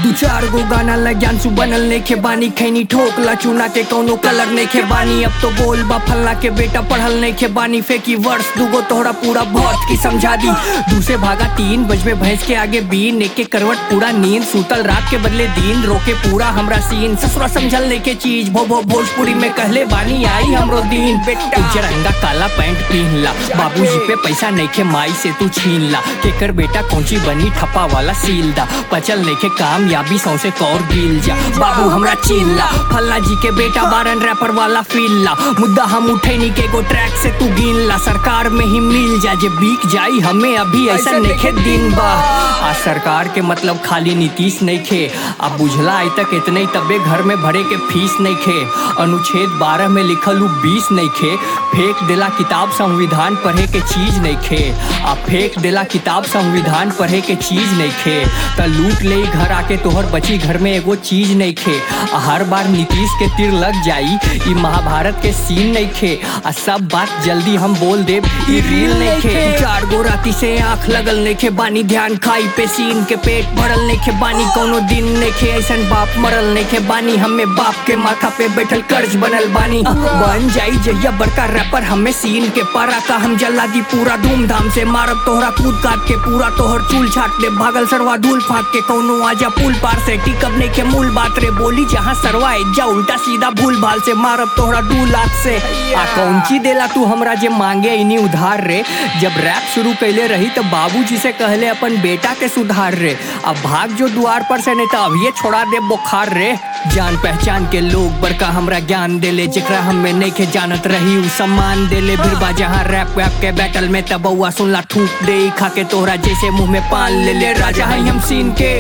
दू चार गो गाना लग्यान बनल नेखे बानी खैनी ठोकला चूना के कौनो कलर नेखे बानी अब तो बोल बा फल्ला के बेटा पढ़ल नेखे बानी फेंकी वर्ष दूगो तोहरा पूरा बहुत की समझा दी दूसरे भागा तीन बजबे भैंस के आगे बीन एक एक करवट पूरा नींद सूतल रात के बदले दिन रोके पूरा हमरा सीन ससुरा समझल लेके चीज भो भो भोजपुरी में कहले बानी आई हमरो दिन बेटा उज्जर रंगा काला पैंट पहन ला बाबूजी पे पैसा नइखे माई से तू छीन ला केकर बेटा कौची बनी ठप्पा वाला सील दा पचल नइखे कामयाबी सौसे कौर गिल जा बाबू हमरा चीन ला फल्ला जी के बेटा बारन रैपर वाला फील ला मुद्दा हम उठे नी के गो ट्रैक से तू गिन ला सरकार में ही मिल जा जे बीक जाई हमें अभी ऐसा नइखे दिन बा आ सरकार के मतलब खाली नीतीश नइखे अब बुझला आई तक इतने तबे घर में भरे के फीस नइखे अनुच्छेद बारह में लिखल उ बीस नइखे फेंक देला किताब संविधान पढ़े के चीज नइखे आ फेंक देला किताब संविधान पढ़े के चीज नइखे त लूट ले घर आके तोहर बची घर में एगो चीज नइखे आ हर बार नीतीश के तीर लग जाई ई महाभारत के सीन नइखे आ सब बात जल्दी हम बोल देब ई रील नइखे चार गो राती से आंख लगल नइखे बानी ध्यान खाई पे सीन के पेट भरल नइखे बानी कोनो दिन नइखे ऐसन बाप मरल नइखे बानी हमें बाप के माथा पे बैठल कर्ज बनल बानी बन जाई जहिया बड़का रैपर हमें सीन के पारा का हम जला दी पूरा धूमधाम से मारब तोहरा कूद काट के पूरा तोहर चूल छाट दे भागल सरवा धूल फाक के कौनो आजा पुल पार से टिकब नइखे मूल बात रे बोली जहाँ सरवा जा उल्टा सीधा भूल भाल से मारब तोहरा दू लाख से आ कौनची देला तू हमरा जे मांगे इनी उधार रे जब रैप शुरू कैले रही तो बाबूजी से कहले अपन बेटा के सुधार रे अब भाग जो द्वार पर से नहीं तो अभी छोड़ा दे बुखार रे जान पहचान के लोग बड़का हमरा ज्ञान देले जेकरा हमें नहीं के जानत रही उ सम्मान देले फिर बा जहाँ रैप वैप के बैटल में तब बउआ सुनला ठूक दे खा के तोहरा जैसे मुंह में पान ले ले राजा है हम सीन के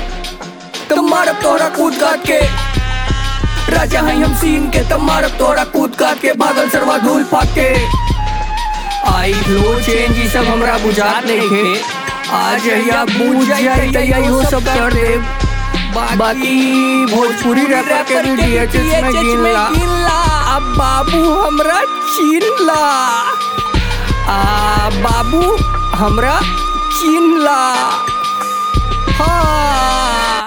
तो मारब तोहरा कूद काट के राजा है हम सीन के तब मारब तोहरा कूद काट के भागल सरवा धूल फाक के आई लो चेंज ई सब हमरा बुझात नइखे आज या बुझ जाई त यही सब कर दे बाकी भोजपुरी रैपर के डीएचएस में गिनला अब बाबू हमरा चिनला आ बाबू हमरा चिनला हाँ